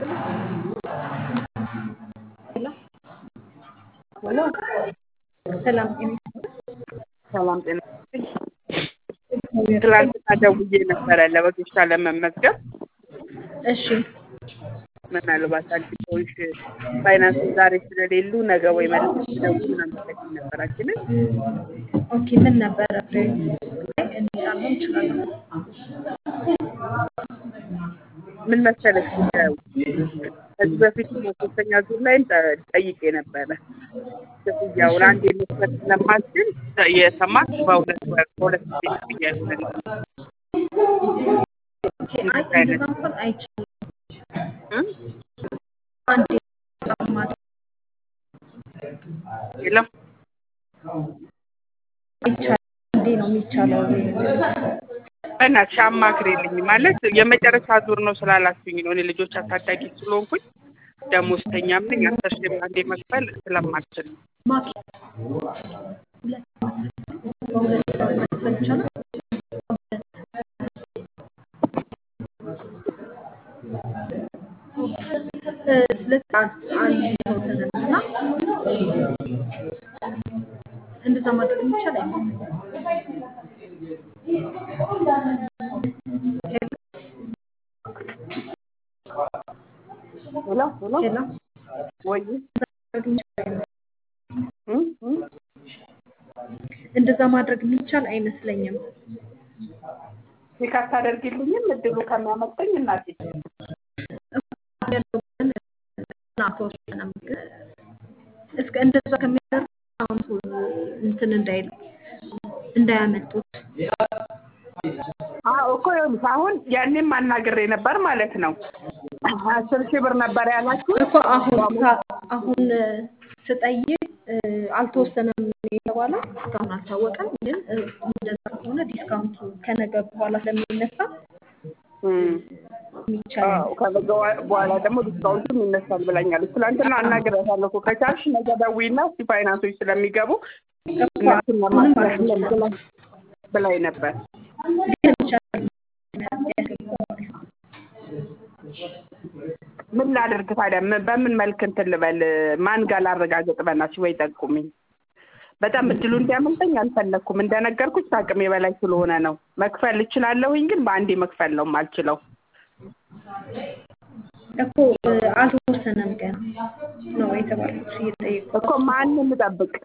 ሄሎ ሰላም ሰላም ጤና ትላንትና ደውዬ ነበረ ለበጎች ለመመዝገብ እሺ ምናልባት አንቺ ሰዎች ፋይናንስ ዛሬ ስለሌሉ ነገ ወይ መልስ ሲደውሉ ለመጠቅ ነበራችንን ኦኬ ምን ነበረ እኔ ላልሆን እችላለሁ ምን መሰለሽ ጉዳዩ ከዚህ በፊት ሶስተኛ ዙር ላይ ጠይቄ ነበረ ክፍያውን አንድ የመስጠት ስለማልችል የሰማት በሁለት ወር በሁለት ጊዜ ክፍያ ይሆናል አይ እንደዛ እንኳን አይቻልም አንዴ ማድረግ የለም አይቻልም እንዴ ነው የሚቻለው በእናትሽ አማክሪልኝ ማለት የመጨረሻ ዙር ነው ስላላችሁኝ ነው እኔ ልጆች አሳዳጊ ስለሆንኩኝ ደሞዝተኛም ነኝ አስር ሺህ አንዴ መክፈል ስለማልችል ነው ማኪ ሁለት በሁለት መክፈል ይቻላል ስለዚህ አልተወሰነም እና እንደዛ ማድረግ የሚቻል አይመስለኝም ሄሎ ሄሎ ሄሎ ወይ እንደዛ ማድረግ የሚቻል አይመስለኝም ቼክ አታደርጊልኝም እድሉ ከሚያመጣኝ እናቴ አልተወሰነም ግን እስከ እንደዛ ከሚያደርግ አካውንቱ እንትን እንዳይል እንዳያመልጡት አዎ እኮ ይኸውልሽ አሁን ያኔም አናግሬ ነበር ማለት ነው አስር ሺህ ብር ነበር ያላችሁ እኮ አሁን አሁን ስጠይቅ አልተወሰነም የተባለው እስካሁን አልታወቀም። ግን እንደዛ ከሆነ ዲስካውንቱ ከነገ በኋላ ስለሚነሳ የሚቻል ከነገ በኋላ ደግሞ ዲስካውንቱም ይነሳል ብላኛለች። ትናንትና አናግሬያታለሁ እኮ ከቻልሽ ነገ ደውይና እስኪ ፋይናንሶች ስለሚገቡ እነሱን ለማስረዳት ብላኝ ነበር። ግን ይቻላል ምን ላድርግ ታዲያ? በምን መልክ እንትን ልበል? ማን ጋር ላረጋግጥ? በእናትሽ ወይ ጠቁሚኝ። በጣም እድሉ እንዲያመልጠኝ አልፈለግኩም። እንደነገርኩሽ ከአቅሜ በላይ ስለሆነ ነው። መክፈል እችላለሁኝ፣ ግን በአንዴ መክፈል ነው የማልችለው። እኮ አልተወሰነም ገና ነው የተባልኩት እየጠየቁ እኮ ማንን ልጠብቅ?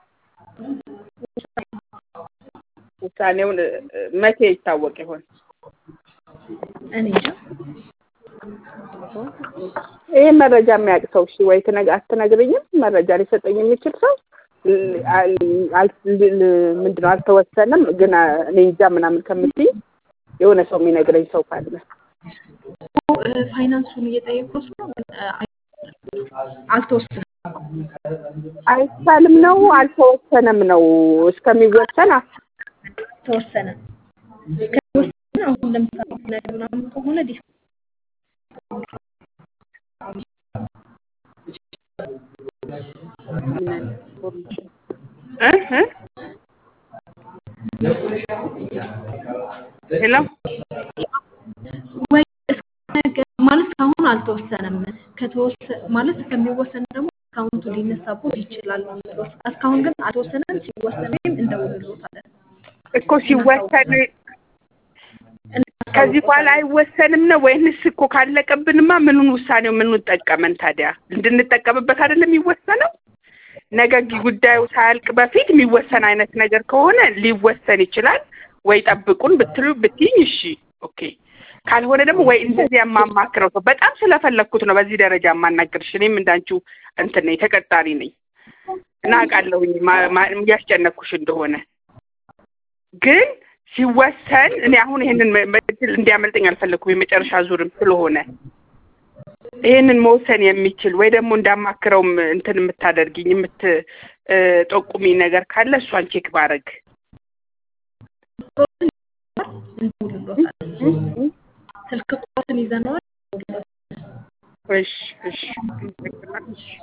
ውሳኔውን መቼ ይታወቅ ይሆን? እኔ እንጃ። ይህ መረጃ የሚያውቅ ሰው እሺ፣ ወይ አትነግርኝም? መረጃ ሊሰጠኝ የሚችል ሰው ምንድን ነው አልተወሰነም፣ ግን እኔ እንጃ ምናምን ከምትይ የሆነ ሰው የሚነግረኝ ሰው ካለ ፋይናንሱን እየጠየቁት ነው፣ ግን አልተወሰነም። አይቻልም ነው አልተወሰነም ነው እስከሚወሰን ተወሰነ። እስከሚወሰን አሁን ለምሳሌ ነገር ምናምን ከሆነ ዲስ ሄሎ ወይ ማለት እስካሁን አልተወሰነም። ከተወሰ ማለት እስከሚወሰን ደግሞ አካውንቱ ሊነሳቦት ይችላል። እስካሁን ግን አልተወሰነም። ሲወሰን ወይም እንደውልሎታለን እኮ ሲወሰን ከዚህ በኋላ አይወሰንም ነው ወይንስ እኮ ካለቀብንማ ምኑን ውሳኔው ምኑን ጠቀመን ታዲያ? እንድንጠቀምበት አይደለም የሚወሰነው? ነገ ጉዳዩ ሳያልቅ በፊት የሚወሰን አይነት ነገር ከሆነ ሊወሰን ይችላል። ወይ ጠብቁን ብትሉ ብትይኝ እሺ ኦኬ። ካልሆነ ደግሞ ወይ እንደዚህ የማማክረው ሰው በጣም ስለፈለግኩት ነው በዚህ ደረጃ የማናገርሽ። እኔም እንዳንቺው እንትን ነኝ ተቀጣሪ ነኝ እና አውቃለሁኝ እያስጨነኩሽ እንደሆነ ግን ሲወሰን እኔ አሁን ይሄንን እድል እንዲያመልጠኝ አልፈለግኩም። የመጨረሻ ዙርም ስለሆነ ይሄንን መወሰን የሚችል ወይ ደግሞ እንዳማክረውም እንትን የምታደርጊኝ የምትጠቁሚ ነገር ካለ እሷን ቼክ ባረግ እንደውልሎታለን። ስልክ ቁጥሩን ይዘነዋል። እሺ እሺ